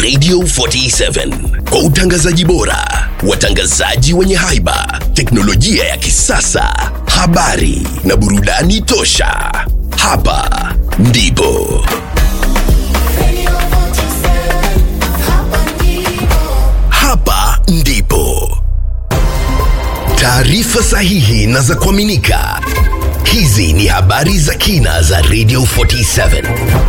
Radio 47 kwa utangazaji bora, watangazaji wenye haiba, teknolojia ya kisasa, habari na burudani tosha. Hapa ndipo hapa ndipo taarifa sahihi na za kuaminika. Hizi ni habari za kina za Radio 47.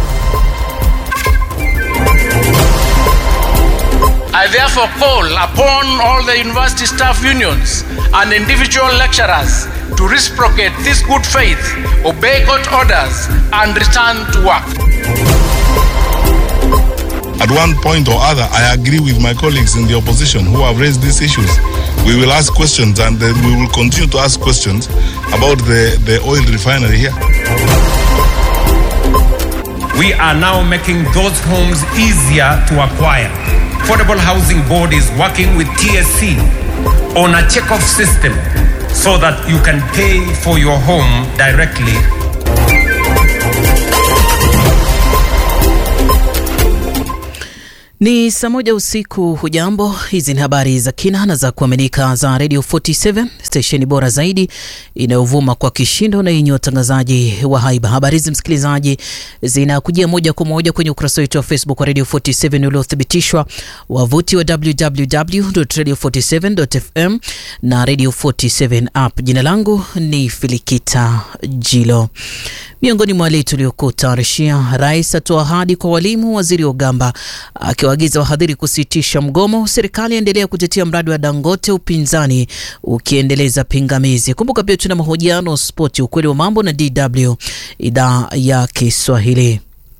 I therefore call upon all the university staff unions and individual lecturers to reciprocate this good faith, obey court orders, and return to work. At one point or other, I agree with my colleagues in the opposition who have raised these issues. We will ask questions and then we will continue to ask questions about the, the oil refinery here. We are now making those homes easier to acquire. Affordable Housing Board is working with TSC on a check-off system so that you can pay for your home directly Ni saa moja usiku. Hujambo, hizi ni habari za kina na za kuaminika za Radio 47 stesheni bora zaidi inayovuma kwa kishindo na yenye watangazaji wa haiba. Habari hizi msikilizaji, zinakujia moja kwa moja kwenye ukurasa wetu wa Facebook wa Radio 47 uliothibitishwa, wavuti wa www.radio47.fm na Radio 47 app. Jina langu ni Filikita Jilo. Miongoni mwa wale tuliokutayarishia, rais atoa ahadi kwa walimu, waziri Ogamba akiwaagiza wahadhiri kusitisha mgomo, serikali yaendelea kutetea mradi wa Dangote, upinzani ukiendeleza pingamizi. Kumbuka pia tuna mahojiano spoti, ukweli wa mambo na DW idhaa ya Kiswahili.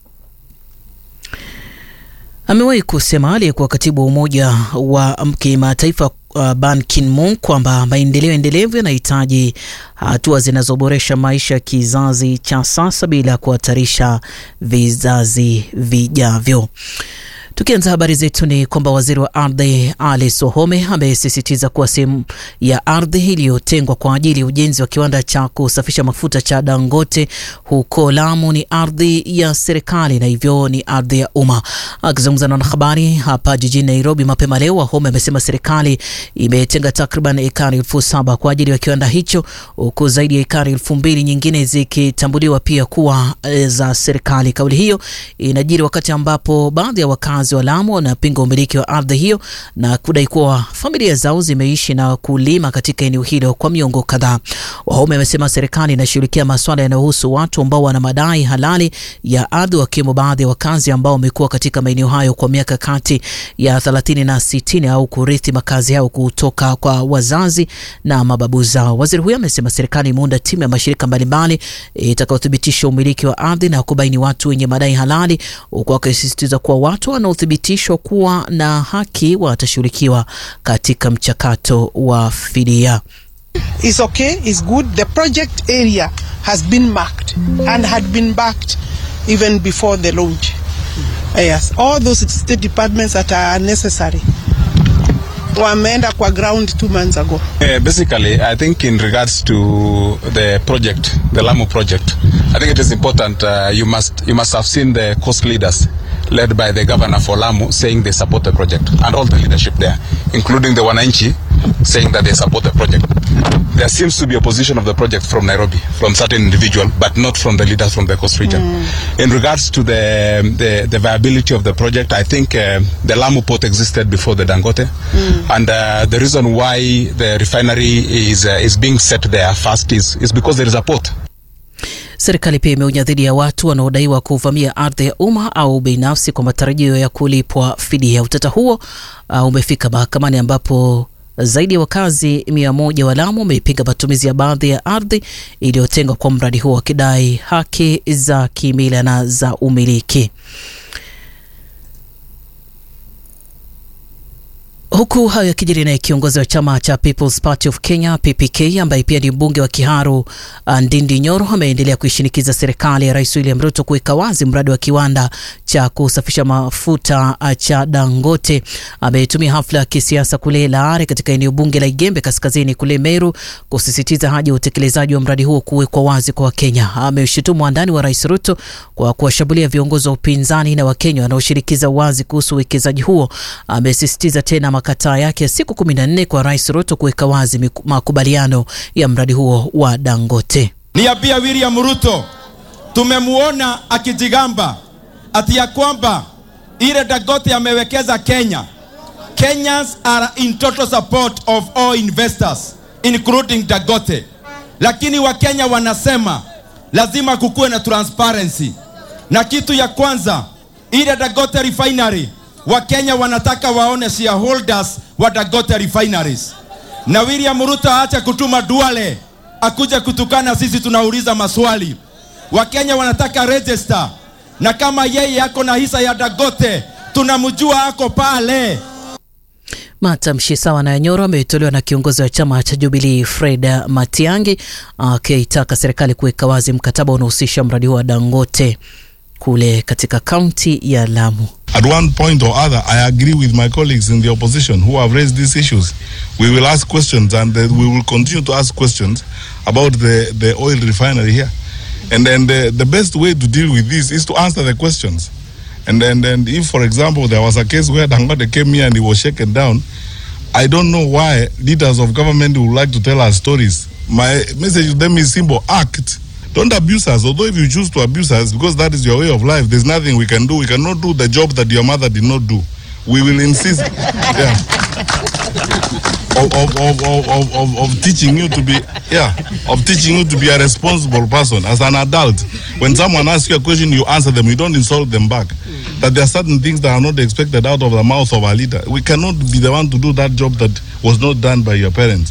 Amewahi kusema aliyekuwa katibu wa Umoja wa Kimataifa uh, Ban Ki-moon kwamba maendeleo endelevu yanahitaji hatua zinazoboresha maisha ya kizazi cha sasa bila kuhatarisha vizazi vijavyo. Tukianza habari zetu ni kwamba waziri wa ardhi Ali Sohome amesisitiza kuwa sehemu ya ardhi iliyotengwa kwa ajili ya ujenzi wa kiwanda cha kusafisha mafuta cha Dangote huko Lamu ni ardhi ya serikali na hivyo ni ardhi ya umma. Akizungumza na wanahabari hapa jijini Nairobi mapema leo, Wahome amesema serikali imetenga takriban ekari elfu saba kwa ajili ya kiwanda hicho huku zaidi ya ekari elfu mbili nyingine zikitambuliwa pia kuwa za serikali. Kauli hiyo inajiri wakati ambapo baadhi ya wakazi wa Lamu wanapinga umiliki wa ardhi hiyo na kudai kuwa familia zao zimeishi na kulima katika eneo hilo kwa miongo kadhaa. Wahome amesema serikali inashughulikia masuala yanayohusu watu ambao wana madai halali ya ardhi, wakiwemo baadhi ya wakazi ambao wamekuwa katika maeneo hayo kwa miaka kati ya 30 na 60 au kurithi makazi yao kutoka kwa wazazi na mababu zao. Waziri huyo amesema serikali imeunda timu ya mashirika mbalimbali itakayothibitisha umiliki wa ardhi na kubaini watu wenye madai halali, huku akisisitiza kuwa watu wanaothibitishwa kuwa na haki watashughulikiwa katika mchakato wa fidia. is okay, is good. The project area has been marked and had been backed even before the launch. Yes, all those state departments that are necessary wameenda kwa ground two months ago. Uh, basically, I think in regards to the project, the Lamu project, I think it is important. Uh, you must you must have seen the coast leaders led by the governor for Lamu saying they support the project, and all the leadership there, including the Wananchi, saying that they support the project. There seems to be opposition of the project from Nairobi, from certain individual, but not from the leaders from the coast region. In regards to the, the the viability of the project, I think uh, the Lamu port existed before the Dangote, and uh, the reason why the refinery is uh, is being set there first is is because there is a port. Serikali pia imeonya dhidi ya watu wanaodaiwa kuvamia ardhi ya umma au binafsi kwa matarajio ya kulipwa fidia. Utata huo uh, umefika mahakamani ambapo zaidi ya wakazi mia moja wa Lamu wameipiga matumizi ya baadhi ya ardhi iliyotengwa kwa mradi huo wakidai haki za kimila na za umiliki. Huku hayo yakijiri, naye kiongozi wa chama cha People's Party of Kenya PPK, ambaye pia ni mbunge wa Kiharu Ndindi Nyoro, ameendelea kuishinikiza serikali ya Rais William Ruto kuweka wazi mradi wa kiwanda cha kusafisha mafuta cha Dangote. Ametumia hafla ya kisiasa kule Laare katika eneo bunge la Igembe kaskazini kule Meru kusisitiza haja ya utekelezaji wa mradi huo kuwekwa wazi kwa Wakenya. Ameshutumu wandani wa Rais Ruto kwa kuwashambulia viongozi wa upinzani na Wakenya wanaoshirikiza wazi kuhusu uwekezaji huo. Amesisitiza tena makataa yake ya siku kumi na nne kwa Rais Ruto kuweka wazi makubaliano ya mradi huo wa Dangote. Niambia William Ruto, tumemuona akijigamba ati ya kwamba ile Dangote amewekeza Kenya. Kenyans are in total support of all investors including Dangote, lakini Wakenya wanasema lazima kukuwe na transparency, na kitu ya kwanza ile Dangote refinery Wakenya wanataka waone shareholders wa Dangote refineries, na William Ruto aache kutuma Duale akuja kutukana sisi, tunauliza maswali. Wakenya wanataka register, na kama yeye ako na hisa ya Dangote tunamjua ako pale. Matamshi sawa na Nyoro ametolewa na kiongozi wa chama cha Jubilee Fred Matiang'i akitaka serikali kuweka wazi mkataba unaohusisha mradi huo wa Dangote kule katika kaunti ya Lamu. At one point or other, I agree with my colleagues in the opposition who have raised these issues. We will ask questions and uh, we will continue to ask questions about the, the oil refinery here. And then the, the best way to deal with this is to answer the questions. And then and if, for example, there was a case where Dangote came here and he was shaken down, I don't know why leaders of government would like to tell us stories. My message to them is simple act. Don't abuse us. Although if you choose to abuse us because that is your way of life, there's nothing we can do. We cannot do the job that your mother did not do. We will insist yeah, of, of, of, of, of, of, of teaching you to be yeah, of teaching you to be a responsible person as an adult. When someone asks you a question, you answer them. You don't insult them back. That there are certain things that are not expected out of the mouth of a leader. We cannot be the one to do that job that was not done by your parents.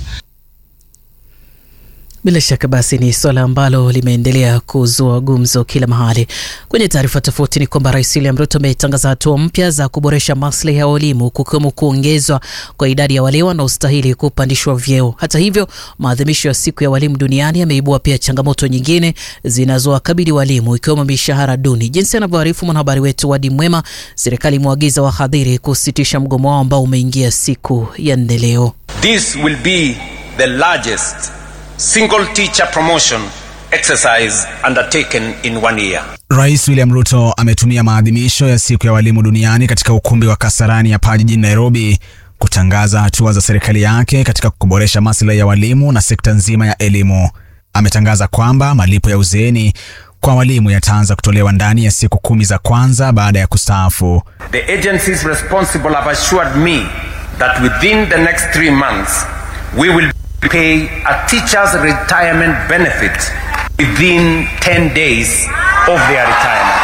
Bila shaka basi ni swala ambalo limeendelea kuzua gumzo kila mahali. Kwenye taarifa tofauti ni kwamba Rais William Ruto ametangaza hatua mpya za kuboresha maslahi ya walimu kukiwemo kuongezwa kwa idadi ya wale wanaostahili kupandishwa vyeo. Hata hivyo, maadhimisho ya siku ya walimu duniani yameibua pia changamoto nyingine zinazowakabili walimu ikiwemo mishahara duni. Jinsi anavyoarifu mwanahabari wetu Wadi Mwema, serikali imewaagiza wahadhiri kusitisha mgomo wao ambao umeingia siku ya nne leo. This will be the largest single teacher promotion exercise undertaken in one year. Rais William Ruto ametumia maadhimisho ya siku ya walimu duniani katika ukumbi wa Kasarani hapa jijini Nairobi kutangaza hatua za serikali yake katika kuboresha maslahi ya walimu na sekta nzima ya elimu. Ametangaza kwamba malipo ya uzeeni kwa walimu yataanza kutolewa ndani ya siku kumi za kwanza baada ya kustaafu. The agencies responsible have assured me that within the next three months we will pay a teacher's retirement benefit within 10 days of their retirement.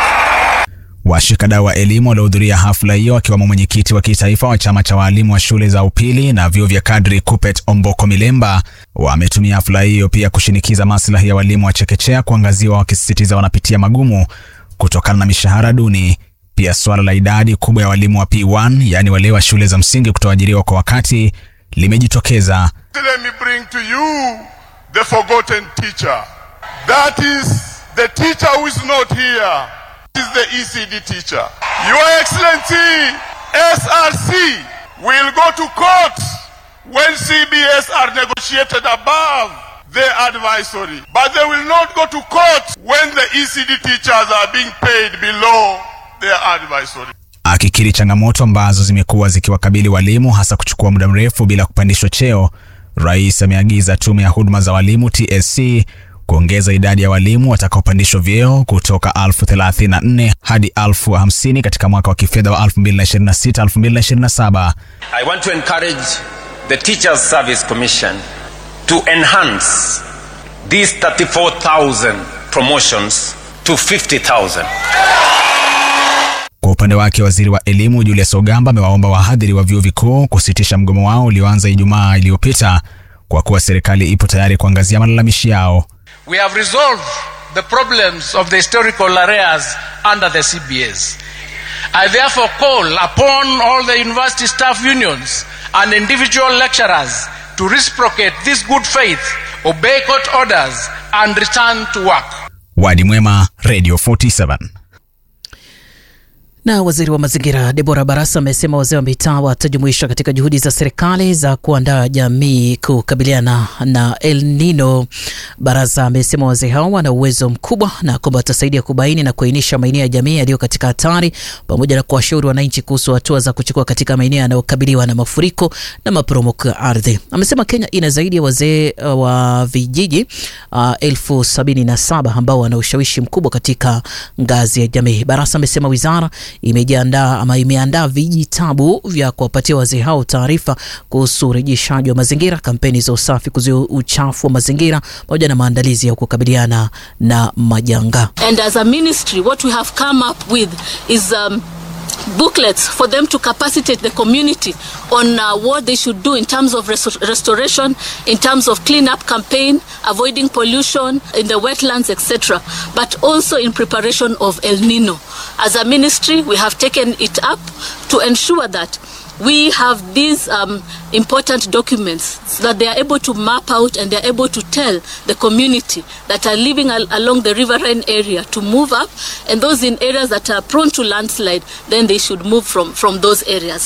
Washikadau wa elimu waliohudhuria hafla hiyo akiwemo mwenyekiti wa kitaifa wa chama cha waalimu wa shule za upili na vyuo vya kadri Kupet Omboko Milemba wametumia hafla hiyo pia kushinikiza maslahi ya walimu wa chekechea kuangaziwa, wakisisitiza wanapitia magumu kutokana na mishahara duni. Pia suala la idadi kubwa ya walimu wa P1 yaani wale wa shule za msingi kutoajiriwa kwa wakati limejitokeza. Let me bring to you the forgotten teacher. That is the teacher who is not here. This is the ECD teacher. Your Excellency, SRC will go to court when CBS are negotiated above their advisory. But they will not go to court when the ECD teachers are being paid below their advisory. Akikiri changamoto ambazo zimekuwa zikiwakabili walimu hasa kuchukua muda mrefu bila kupandishwa cheo, rais ameagiza tume ya huduma za walimu TSC kuongeza idadi ya walimu watakaopandishwa vyeo kutoka elfu 34 hadi elfu 50 katika mwaka wa kifedha wa 2026-2027. I want to encourage the Teachers Service Commission to enhance these 34,000 promotions to 50,000. Kwa upande wake waziri wa elimu Julius Ogamba amewaomba wahadhiri wa vyuo vikuu kusitisha mgomo wao ulioanza Ijumaa iliyopita kwa kuwa serikali ipo tayari kuangazia malalamishi yao. We have resolved the problems of the historical arrears under the CBS. I therefore call upon all the university staff unions and individual lecturers to reciprocate this good faith, obey court orders, and return to work. Wadi Mwema, Radio 47. Na waziri wa mazingira Debora Barasa amesema wazee wa mitaa watajumuishwa katika juhudi za serikali za kuandaa jamii kukabiliana na El Nino. Barasa amesema wazee hao wana uwezo mkubwa na kwamba watasaidia kubaini na kuainisha maeneo ya jamii yaliyo katika hatari pamoja na kuwashauri wananchi kuhusu hatua za kuchukua katika maeneo yanayokabiliwa na mafuriko na maporomoko ya ardhi. Amesema Kenya ina zaidi ya wazee uh, wa vijiji uh, elfu sabini na saba ambao wana ushawishi mkubwa katika ngazi ya jamii. Barasa amesema wizara imejiandaa ama imeandaa vijitabu vya kuwapatia wazee hao taarifa kuhusu urejeshaji wa mazingira, kampeni za usafi, kuzuia uchafu wa mazingira pamoja na maandalizi ya kukabiliana na majanga. And as a ministry, what we have come up with is um, booklets for them to capacitate the community on uh, what they should do in terms of res- restoration, in terms of cleanup campaign, avoiding pollution in the wetlands, etc., but also in preparation of El Nino. As a ministry, we have taken it up to ensure that we have these um, important documents so that they are able to map out and they are able to tell the community that are living al- along the riverine area to move up and those in areas that are prone to landslide then they should move from, from those areas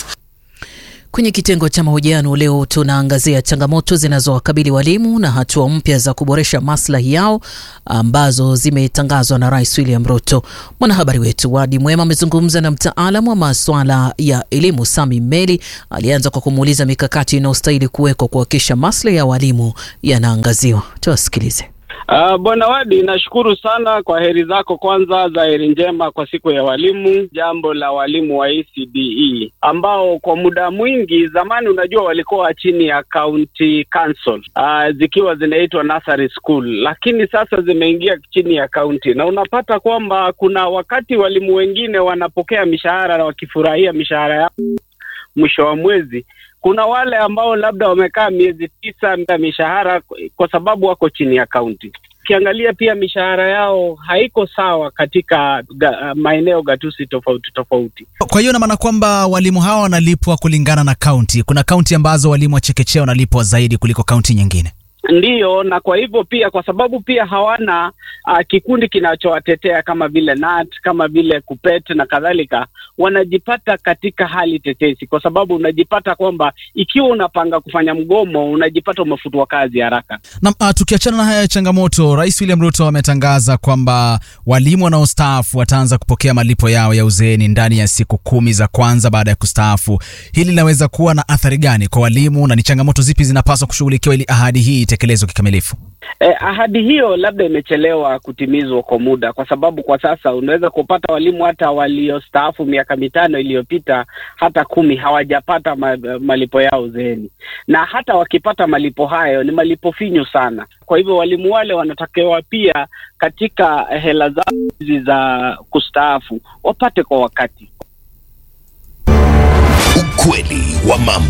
Kwenye kitengo cha mahojiano leo tunaangazia changamoto zinazowakabili walimu na hatua mpya za kuboresha maslahi yao ambazo zimetangazwa na Rais William Ruto. Mwanahabari wetu Wadi Mwema amezungumza na mtaalamu wa masuala ya elimu Sami Meli. Alianza kwa kumuuliza mikakati inayostahili kuwekwa kuhakikisha maslahi ya walimu yanaangaziwa. Tuwasikilize. Uh, Bwana Wadi, nashukuru sana kwa heri zako kwanza za heri njema kwa siku ya walimu, jambo la walimu wa ECDE ambao kwa muda mwingi zamani, unajua walikuwa chini ya county council uh, zikiwa zinaitwa nursery school, lakini sasa zimeingia chini ya county, na unapata kwamba kuna wakati walimu wengine wanapokea mishahara na wakifurahia mishahara yao mwisho wa mwezi kuna wale ambao labda wamekaa miezi tisa bila mishahara kwa sababu wako chini ya kaunti. Ukiangalia pia mishahara yao haiko sawa katika ga, maeneo gatusi tofauti tofauti. Kwa hiyo inamaana kwamba walimu hawa wanalipwa kulingana na kaunti. Kuna kaunti ambazo walimu wa chekechea wanalipwa zaidi kuliko kaunti nyingine. Ndiyo, na kwa hivyo pia kwa sababu pia hawana uh, kikundi kinachowatetea kama vile NAT kama vile KUPPET na kadhalika, wanajipata katika hali tetesi, kwa sababu unajipata kwamba ikiwa unapanga kufanya mgomo unajipata umefutwa kazi haraka. Na uh, tukiachana na haya changamoto, Rais William Ruto ametangaza kwamba walimu wanaostaafu wataanza kupokea malipo yao ya uzeeni ndani ya siku kumi za kwanza baada ya kustaafu. Hili linaweza kuwa na athari gani kwa walimu na ni changamoto zipi zinapaswa kushughulikiwa ili ahadi hii itekelezwe kikamilifu? Eh, ahadi hiyo labda imechelewa kutimizwa kwa muda, kwa sababu kwa sasa unaweza kupata walimu hata waliostaafu miaka mitano iliyopita hata kumi hawajapata ma, malipo yao uzeeni, na hata wakipata malipo hayo ni malipo finyu sana. Kwa hivyo walimu wale wanatakiwa pia katika hela zao hizi za kustaafu wapate kwa wakati. Ukweli wa mambo.